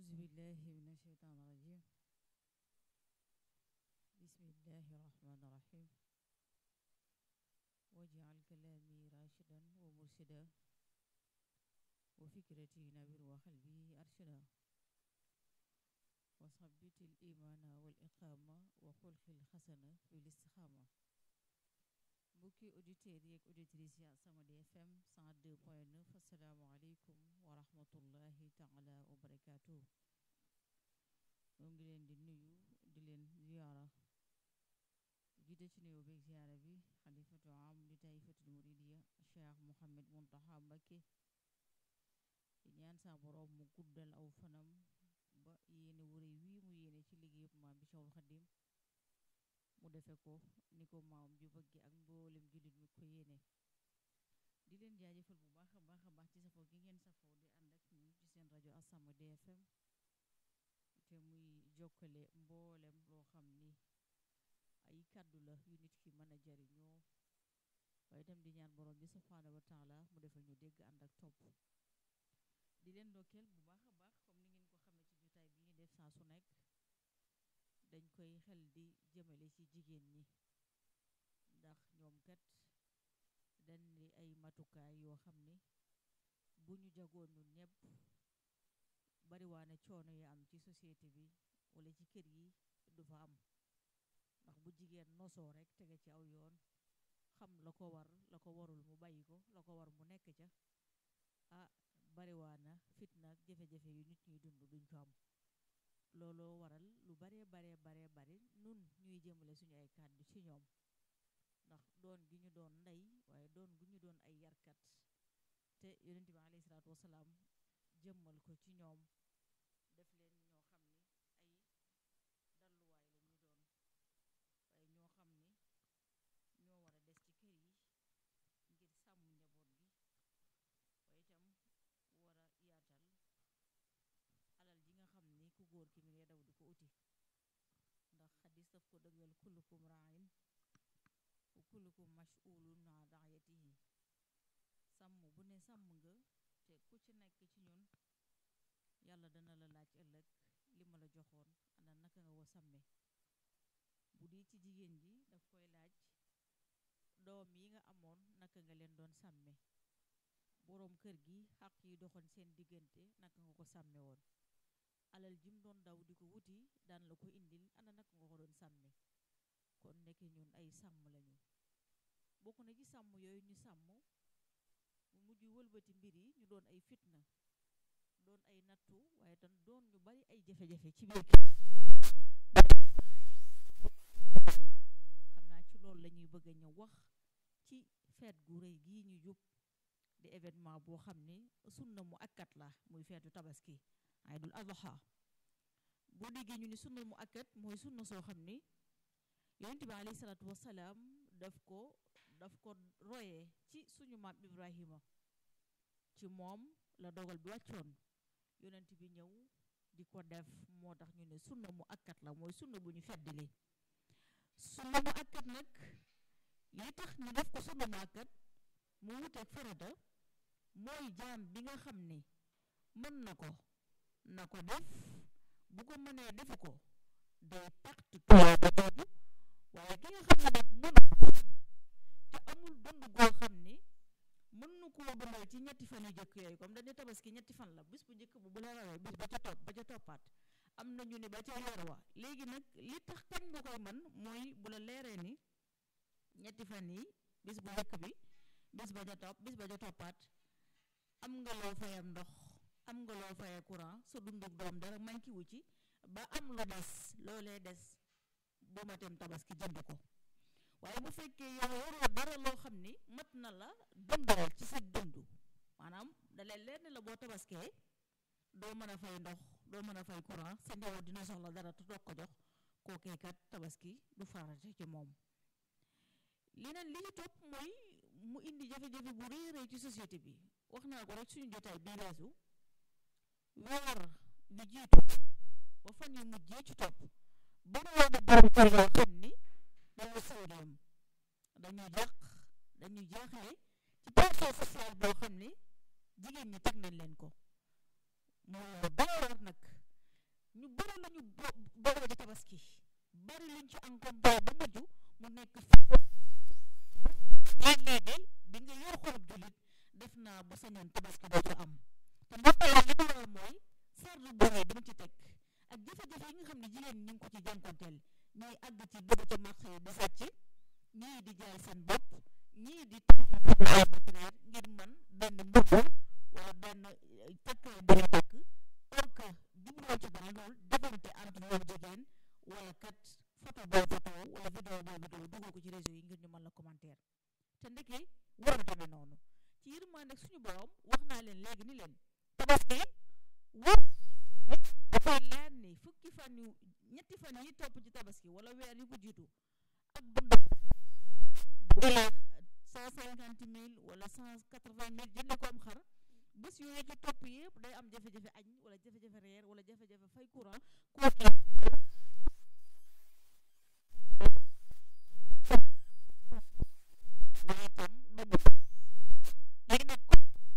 أعوذ بالله من الشيطان الرجيم بسم الله الرحمن الرحيم واجعل كلامي راشدا ومرشدا وفكرتي نبر وقلبي أرشدا وثبت الإيمان والإقامة وخلق الحسنة بالاستقامة mbokki auditeurs yi ak auditrices yi As-Samadiyya FM 102.9 asalaamaaleykum wa rahmatullahi taala wa barakaatu ñoo ngi leen di nuyu di leen ziyaara jiite ci nuyoo beeg ziyaara bi xalifatu am li taifatul muridiya Cheikh Mouhamed Muntaxa Mbakke di ñaan sa borom mu guddal aw fanam ba yéene wure wii mu yéene ci liggéeyub maam bi Cheikhul Xadim mu defe ko ni ko maam ju bëgge ak mboolem jullit mi ko yéene di leen jaajëfal bu baax a baax a baax ci safoo gi ngeen safoo di ànd ak ñun ci seen rajo As-Samadiyya FM te muy jokkale mboolem loo xam ni ay kàddu la yu nit ki mën a jariñoo waaye itam di ñaan borom bi subhaanahu wa taala mu defal ñu dégg ànd ak topp di leen ndokkeel bu baax a baax comme ni ngeen ko xamee ci jotaay bi ñu def saa su nekk dañ koy xel di jëmale ci jigéen ñi ndax ñoom kat dañ di ay matukaay yoo xam ni bu ñu jagoon ñun ñëpp bariwaane coono yi am ci société bi wala ci kër yi du fa am ndax bu jigéen nosoo rek tege ci aw yoon xam la ko war la ko warul mu bàyyi ko la ko war mu nekk ca ah bariwaana fitna ak jafe-jafe yu nit ñuy dund duñ ko am looloo waral lu baree baree baree bari nun ñuy jëmale suñu ay kàddu ci ñoom ndax doon gi ñu doon ndey waaye doon gu ñu doon ay yarkat te yonent bi alayhi salaatu wasalaam jëmmal ko ci ñoom def leen ñoo xam ni ay dalluwaay la ñuy doon waaye ñoo xam ni ñoo war a des ci kër yi ngir sàmm njaboot gi waaye itam war a yaatal alal ji nga xam ni ku góor ki mi ngay daw di ko uti ndax xadis daf ko dëggal kullukum raayin wa kullukum mas'ulun an raayatihi sàmm bu ne sàmm nga te ku ci nekk ci ñun yàlla dana la laaj ëllëg li ma la joxoon ana naka nga ko sàmme bu dee ci jigéen ji daf koy laaj doom yi nga amoon naka nga leen doon sàmme boroom kër gi xaq yi doxoon seen diggante naka nga ko sàmme woon alal jim doon daw di ko wuti daan la ko indil ana naka nga ko doon sàmme kon nekk ñun ay sàmm lañu bokk na ci sàmm yooyu ñu sàmm mu mujj wëlbati mbir yi ñu doon ay fitna doon ay nattu waaye tam doon ñu bari ay jafe-jafe ci biir xam naa ci loolu la ñuy bëgg a ñëw wax ci feet gu rëy gii ñu jub di événement boo xam ni sunna mu akkat la muy feetu tabaski Aydul Adha boo déggee ñu ni sunna mu akkat mooy sunna soo xam ni yonent bi alayhi salaatu wasalaam daf ko daf ko royee ci suñu maam Ibrahima ci moom la dogal bi wàccoon yonent bi ñëw di ko def moo tax ñu ne sunna mu akkat la mooy sunna bu ñu feddali sunna mu akkat nag li tax ñu def ko sunna mu akkat mu wuteeg farata mooy jaam bi nga xam ni mën na ko na ko def bu ko mënee defu ko day perte tuyaa ba jooju waaye ki nga xam ne nag mënu ko te amul dund goo xam ni mën nu koo dundal ci ñetti fan yu jëkk yooyu comme dañu tabaski ñetti fan la bis bu njëkk bu bu la rawee bis ba ca topp ba ca toppaat am na ñu ne ba ca yor wa léegi nag li tax kañ nga koy man mooy bu la leeree ni ñetti fan yi bis bu njëkk bi bis ba ca topp bis ba ca toppaat am nga loo fayam ndox am nga loo fayee courant sa dunduk doom dara manki wu ci ba am lu des loolee des bu ma tem tabaski jënd ko waaye bu fekkee yow waroo dara loo xam ni mat na la dundal ci sa dund maanaam dalee leer ne la boo tabaskee doo mën a fay ndox doo mën a fay courant sa njaboot dina soxla dara te doog ko jox kookee kat tabaski du farate ci moom leneen li ci topp mooy mu indi jafe-jafe bu rëy rëy ci société bi wax naa ko rek suñu jotaay bii weesu weer bi jiitu ba fan yu mujjee ci topp bari woon a borom kër yoo xam ni dañu sawdam dañu jàq dañu jaaxle ci pension sociale boo xam ni jigéen ñi teg nañ leen ko moo doy war nag la ñu bo boole ci tabaski bari luñ ci encombré ba mujj mu nekk léeg-léegi di nga yor xolub jullit def naa bu sañoon tabaski dootu am te mbokk la li ko waral mooy sardu bore dama ci teg ak jafe-jafe yi nga xam ne jigéen ñi ngi ko ci jànkonteel ñooy àgg ci dugg ci marché yi di sàcc ñii di jaay seen bopp ñii di taal ay matériel ngir man benn mbubb wala benn takkaay bu ñu takk or que jubluwoo ci dara loolu defante entre ñoom jigéen wala kat photo booy photo wala vidéo booy vidéo dugal ko ci réseau yi ngir ñu mën la commentaire te ndeke war a demee noonu ci yërmande suñu borom wax naa leen léegi ni leen tabaski war dafay leer ni fukki fan yu ñetti fan yi topp ci tabaski wala weer yu ko jiitu ak dund bu jëlee cent cinquante mille wala cent quatre vingt mille jënde ko am xar bés yooyu ci topp yëpp day am jafe-jafe añ wala jafe-jafe reer wala jafe-jafe fay courant kooku